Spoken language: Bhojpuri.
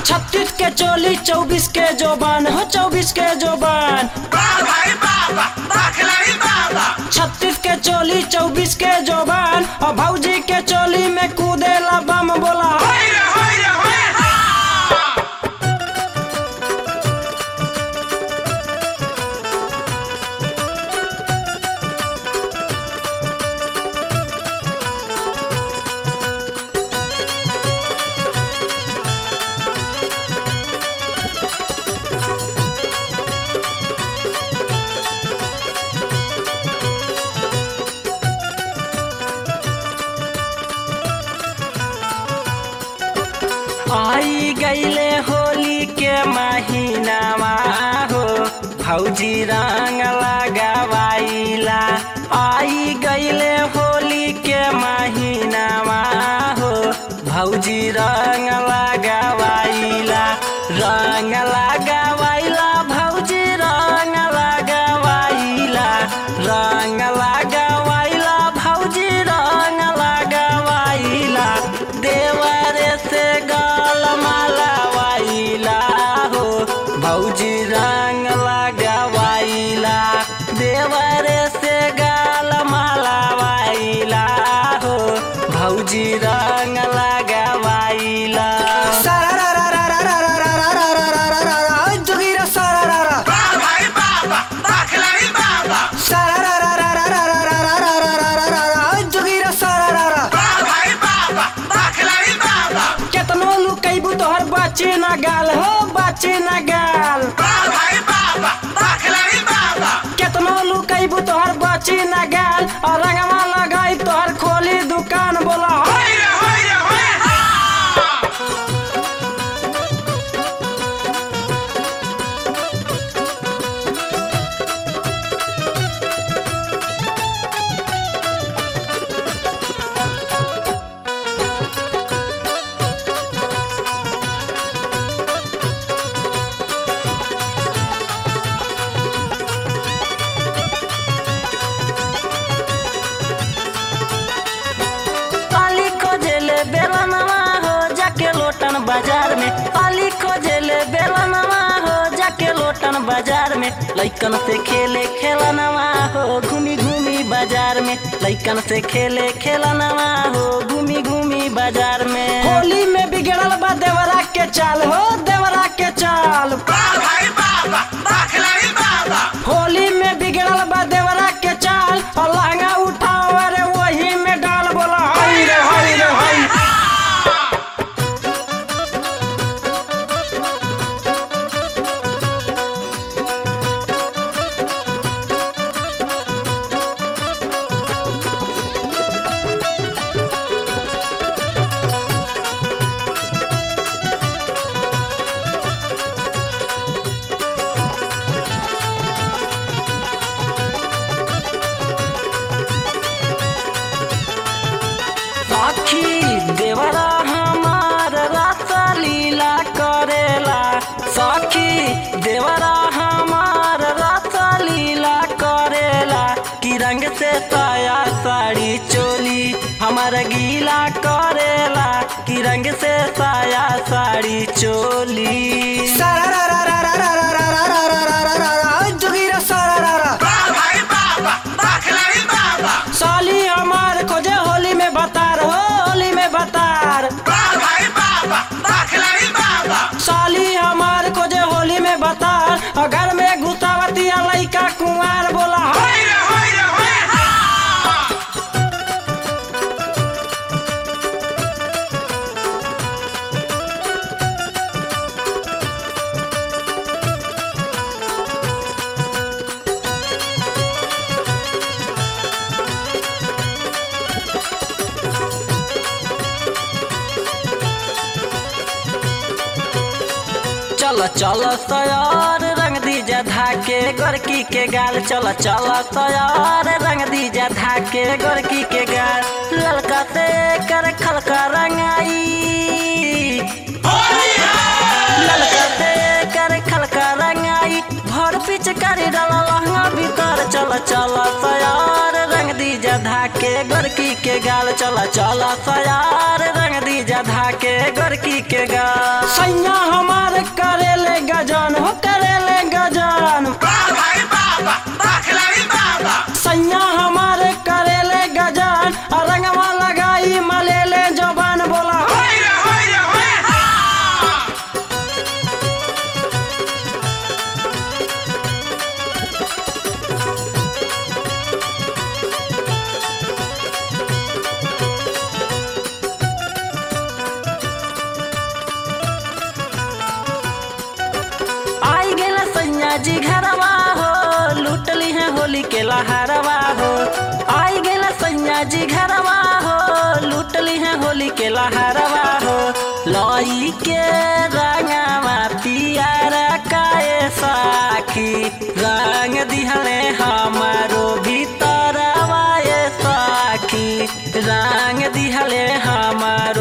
छत्तीस के चोली चौबीस के जोबान हो चौबीस के जोबान छत्तीस के चोली चौबीस के जोबान और भौजी के चोली में कूदेला बम बोला आई गईले होली के महीनावा हो भौजी रंग लगावाइला आई गईले होली के महीनावा हो भौजी रंग लगावाइला रंग लगावाइला भौजी रंग लगावाइला रंग लगावाइला भौजी रंग लगावाइला देवरे से गाल मालावाइला हो भौजी रंग लगावाइला देवरे से गाल मालावाइला हो भौजी रंग लगावाइला जोगिरा सारा जोगिरा सारा केतनो लुकैबू तोहर बाची ना गाल हो बाची ना गाल केतनो लुकैबू तोहर बाची ना गाल और रंगवा लगाई तोहर खोली दुकान बोला हो पाली खोजेले बेलनवा हो जाके लोटन बाजार में पाली खोजेले बेलनवा हो जाके लोटन बाजार में लइकन से खेले खेलनवा हो घूमी घूमी बाजार में लइकन से खेले खेलनवा हो घूमी घूमी बाजार में होली में बिगड़ल बा देवरा के चाल हो देवरा के चाल होली में बिगड़ल बा देवरा के चाल और लहंगा उठाओ अरे वही में डाल बोला हई रे हई रे हई सखी देवरा हमार रासा लीला करेला सखी देवरा हमार रासा लीला करेला कि रंग से साया साड़ी चोली हमार गीला करेला कि रंग से साया साड़ी चोली जोगिरा सारा साली हमार खोजे होली में बतार हो होली में बतार साली हमार खोजे होली में बतार और घर में घुसावती लइका कुंवार बोला हई चल चल सयार रंग दीजा धाके गोरकी के गाल चल चल सयार रंग दीजा धाके गोरकी के गाल ललका से कर खलका रंगाई ललका से कर खलका रंगाई भर पिचकारी डाला लहंगा भीतर चल चल सयार रंग दीजा धाके गोरकी के गाल चल चल सयार रंग दीजा धाके गोरकी के गाल सैया हम जी घरवा हो लूटली है होली के लहरवा हो आई गेला सैया जी घरवा हो लूटली है होली के लहरवा हो लई के रंगवा पियारा काए साखी रंग दिहले हमारो भीतरवा ए साखी रंग दिहले हमारो